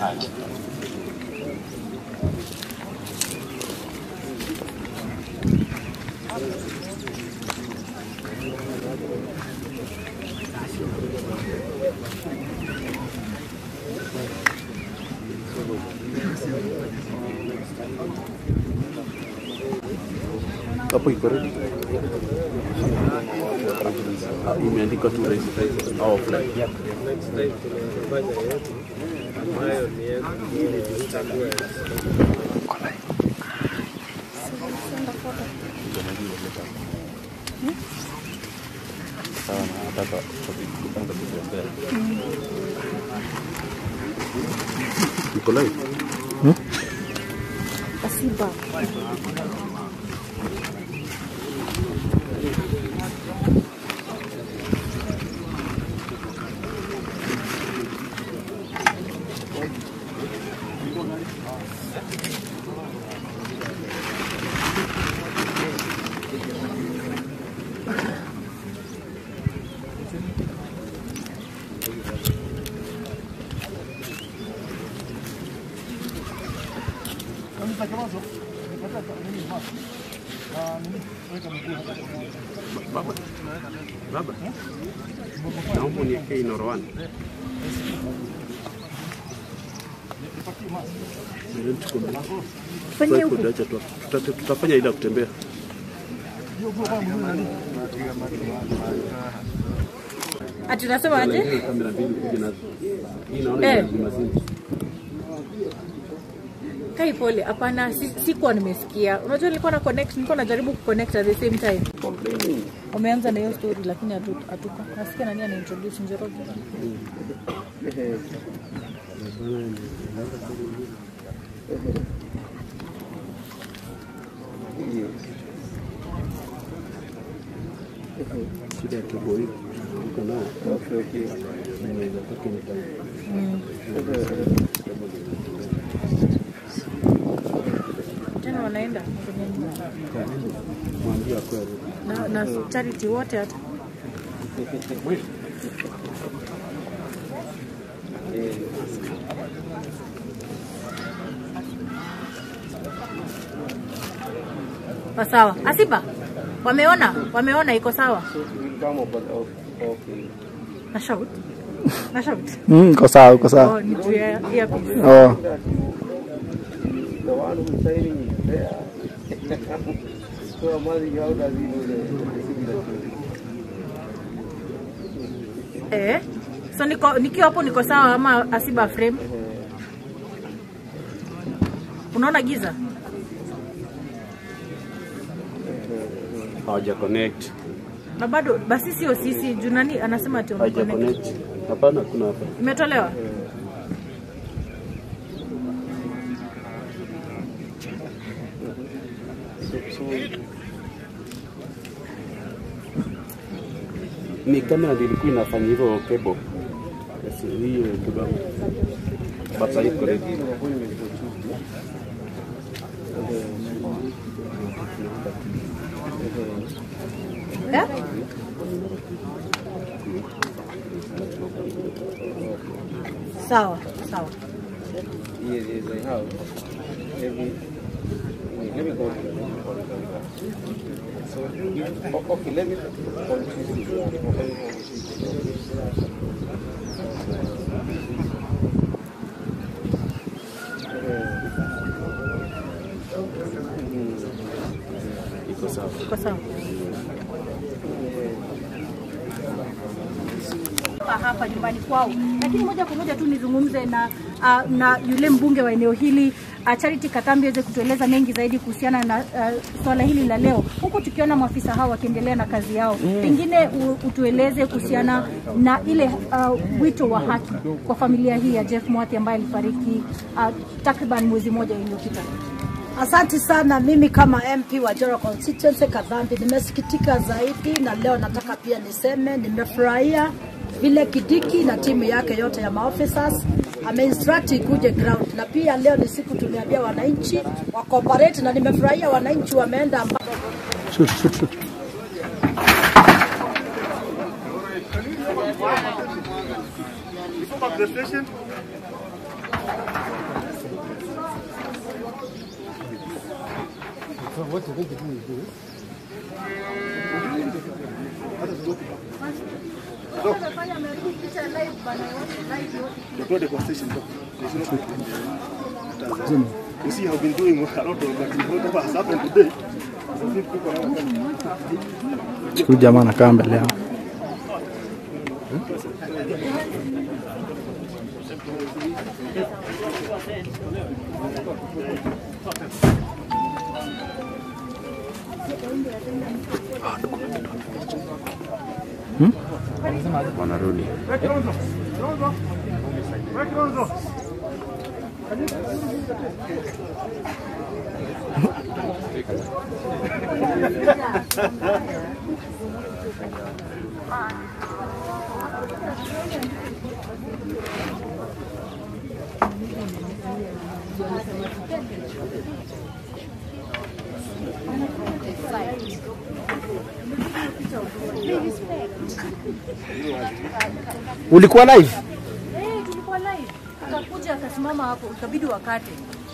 Haya. hapo iko ready. Ah, Imeandikwa tu register au offline. Sawa na nataka kupanga kutembea. Iko live? Kasiba. Baba. Baba. Naomba uniwekee inoroani. Fanyia huku. Acha tu. Tuta- Tutafanya ile ya kutembea. Ati unasema aje? Ile kamera mbili kuja nazo. Hii naona Eh. ina zima zima. Kai pole, hapana, si- sikuwa nimesikia. Unajua nilikuwa na connect, nilikuwa najaribu kuconnect at the same time. Umeanza na hiyo story lakini hatu- hatuko. Nasikia nani ana introduce Njoroge. Shida ya kebo hii. Uko nayo. Inaweza toka anytime. Tena wanaenda Mwambie kweli. na, na charity wote hata. Pa sawa. Asiba. Wameona? Wameona iko sawa? Na shout. Na shout. Mm, iko sawa, iko sawa. Oh, ni juu ya earpiece. Oh. Eh? So niko nikiwa hapo niko sawa ama Asiba frame? Unaona giza? Hawaja connect. Na bado basi sio sisi juu nani anasema ati Hawaja umeconnect. connect. Hapana kuna hapa. Imetolewa? Ni kamera ndio ilikuwa inafanya hivyo cable. Yes, hiyo kibabu. Bata iko ready. Eh? Sawa, sawa. Yes, yes, I have. Let me, let me go to the So, o- okay, let me confuse this one. Let me confuse this one. Iko sawa. Iko sawa. hapa hapa nyumbani kwao, lakini moja kwa moja tu nizungumze na uh, na yule mbunge wa eneo hili uh, Charity Katambi aweze kutueleza mengi zaidi kuhusiana na uh, swala hili la leo, huku tukiona maafisa hao wakiendelea na kazi yao. Pengine u, utueleze kuhusiana na ile uh, wito wa haki kwa familia hii ya Jeff Mwathi ambaye alifariki uh, takriban mwezi mmoja iliyopita. Asante sana. Mimi kama MP wa Joro constituency Kadhambi nimesikitika zaidi, na leo nataka pia niseme nimefurahia vile Kidiki na timu yake yote ya maofficers ameinstruct ikuje ground, na pia leo ni siku tumeambia wananchi wa cooperate, na nimefurahia wananchi wameenda amba Shoot, shoot, shoot. Before back to the station. Tuende kwa station tu. You see, I've been doing a lot of but whatever has happened today. so if people are- Huyu jamaa anakaa mbele yao. wanarudi. Ulikuwa live? Eh, tulikuwa live. Akakuja akasimama hapo, ikabidi wakate.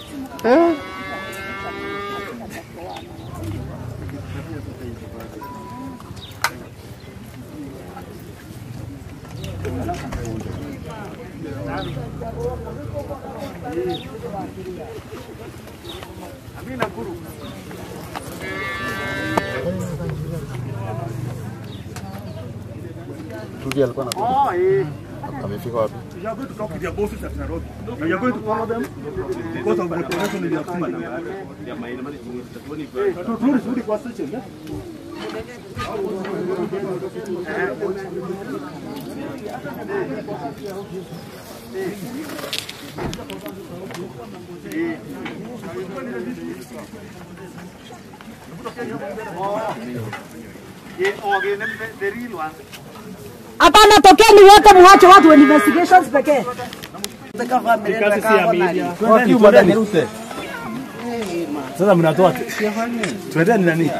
Rudy alikuwa na Oh, eh. amefika wapi? You are going to talk with your bosses at Nairobi. And you are going to follow them because of the operation in Yakuma. Turudi turudi kwa station. eh? Hapana, tokeni wote, muache watu wa investigations pekee. Sasa mnatoa tuendeni nani?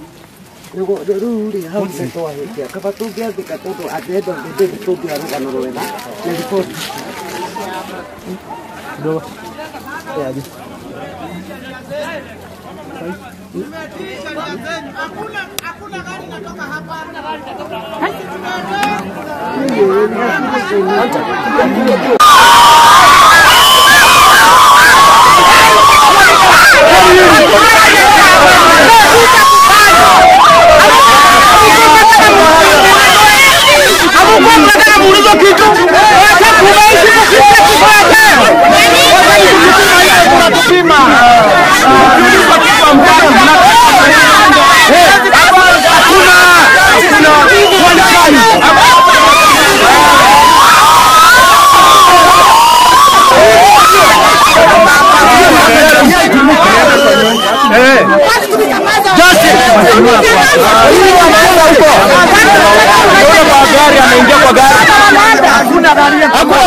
Gari ameingia kwa gari. Hakuna gari.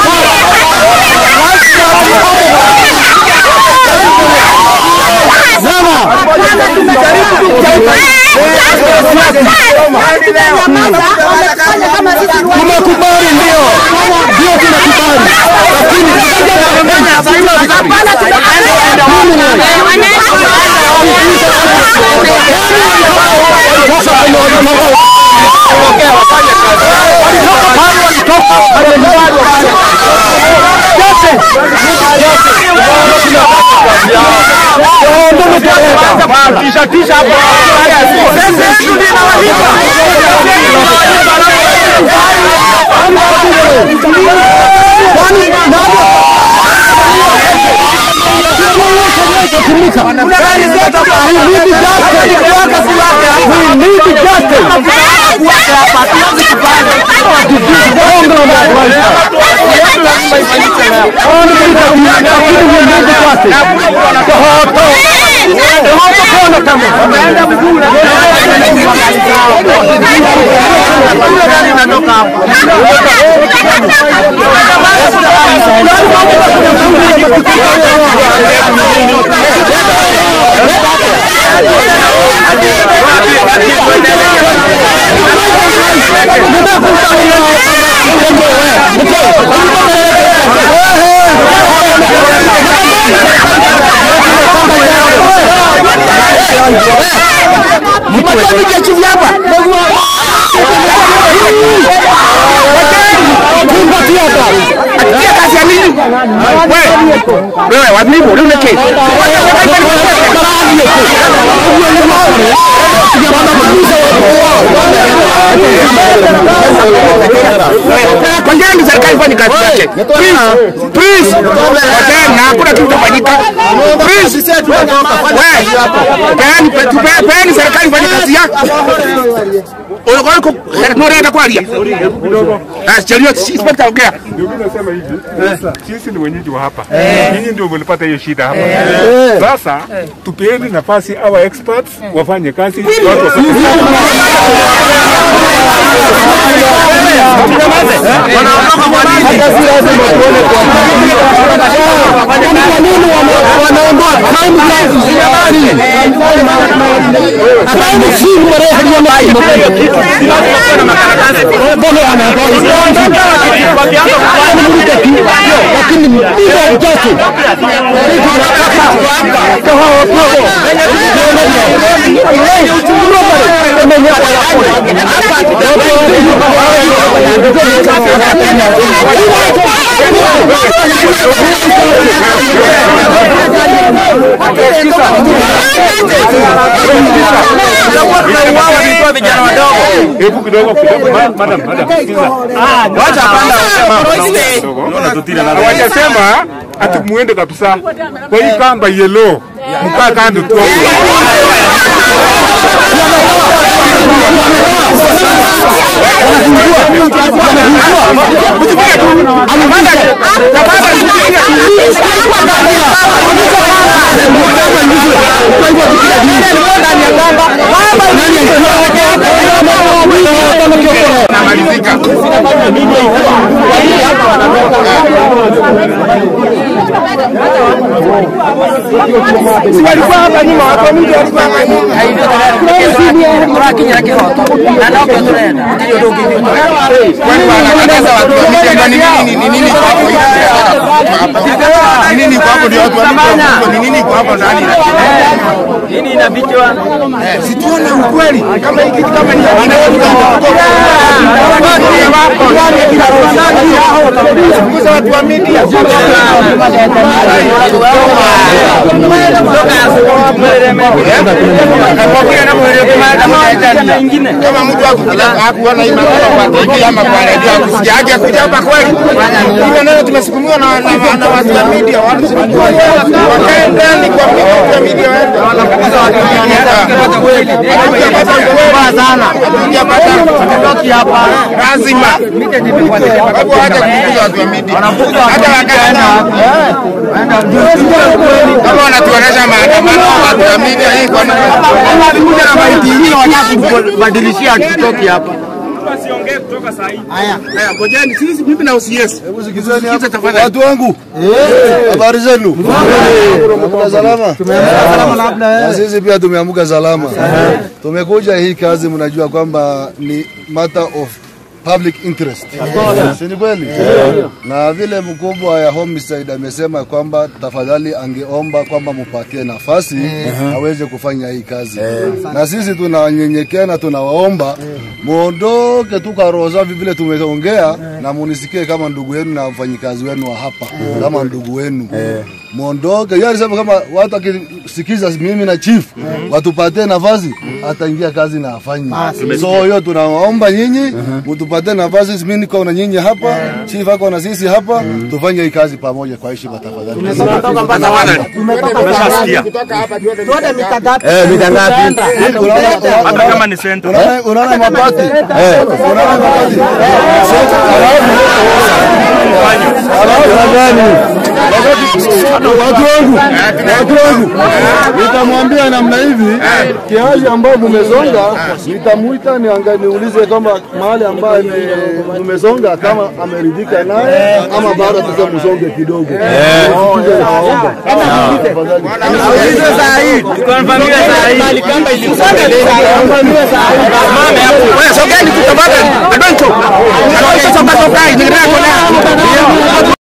Tumekubali ndio. Ndio tumekubali. Lakini sasa Tisha tisha hapo. Thank you. Wewe ndio chifu hapa. Tumpatie hapa. Atia kazi ya nini? Wewe. Wewe wa nini? Wewe unake. Kwa nini serikali ifanye kazi yake? Please, please. Wacheni na hakuna kitu kitafanyika. Please. Wewe. Peani tupe- peani serikali ifanye kazi yake. Unakuwa uko unaenda kwalia. Ah, chelio inspector ongea. Ndio mimi nasema hivi, sisi ni wenyeji wa hapa, nyinyi ndio mlipata hiyo shida hapa. Sasa tupeeni nafasi our experts wafanye kazi. watu wa- Hebu kidogo kidogo, ma- madam, madam, sikiza. Kidogo. Hawajasema ati muende kabisa kwa hii kamba yellow, mkaa kando tu. Si walikuwa hapa nyuma, watu wa mingi walikuwa hapa nyuma. turakinyira kihoto na no ko turenda ndio ndungithio Kwani wanakataza watu wa mingi ama ni nini ni nini kwa hapo Ni nini kwa hapo ndio watu wa mingi ni nini kwa hapo ndani nini inafichwa si tuone ukweli kama hiki kitu kama ni kuza watu wa media kama mtu akuona hii maneno kwa TV ama kwa redio akusikia aje akuja hapa kweli hivyo neno tumesukumuliwa na na- na watu wa media watu wakae ndani kwa watu wa media waende wanapata watu wa media hatujapata ukweli sana hatujapata hatutoki hapa lazima hapo haja kufukuza watu wa media hata wakati kama wanatuonesha maandamano watu wa media hii kwa nini walikuja na maiti ingine wanataka kubadilishia tutoki hapa haya ngojeni sisi mimi na OCS hebu sikizeni hapa Watu wangu, habari zenu? Tumeamka salama? Na sisi pia tumeamka salama. Tumekuja hii kazi, mnajua kwamba ni matter of public interest, si ni kweli? Na vile mkubwa ya homicide amesema kwamba tafadhali angeomba kwamba mupatie nafasi aweze kufanya hii kazi, na sisi tunanyenyekea na tunawaomba muondoke tu kwa roho safi vile tumeongea, na munisikie kama ndugu yenu na mfanyikazi wenu wa hapa kama ndugu wenu muondoke. Yeye alisema kama watu akisikiza mimi na chief watupatie nafasi, ataingia kazi na afanye. So hiyo tunawaomba nyinyi mtupatie nafasi, mimi niko na nyinyi hapa, chief ako na sisi hapa, tufanye hii kazi pamoja kwa heshima tafadhali. Eh, mita ngapi? Hata kama ni sento. Unaona mabati? Eh, unaona mabati? Alafu gani? Watu wangu, watu wangu, nitamwambia namna hivi, kiasi ambao mumesonga, nitamuita nianga niulize kama mahali ambaye mumesonga kama ameridhika naye ama bado tuta msonge kidogo. Tusikize nawaomba. Tafadhali. saa hii tukonfamia saa hii Tukonfamia saa hii. Wewe sasa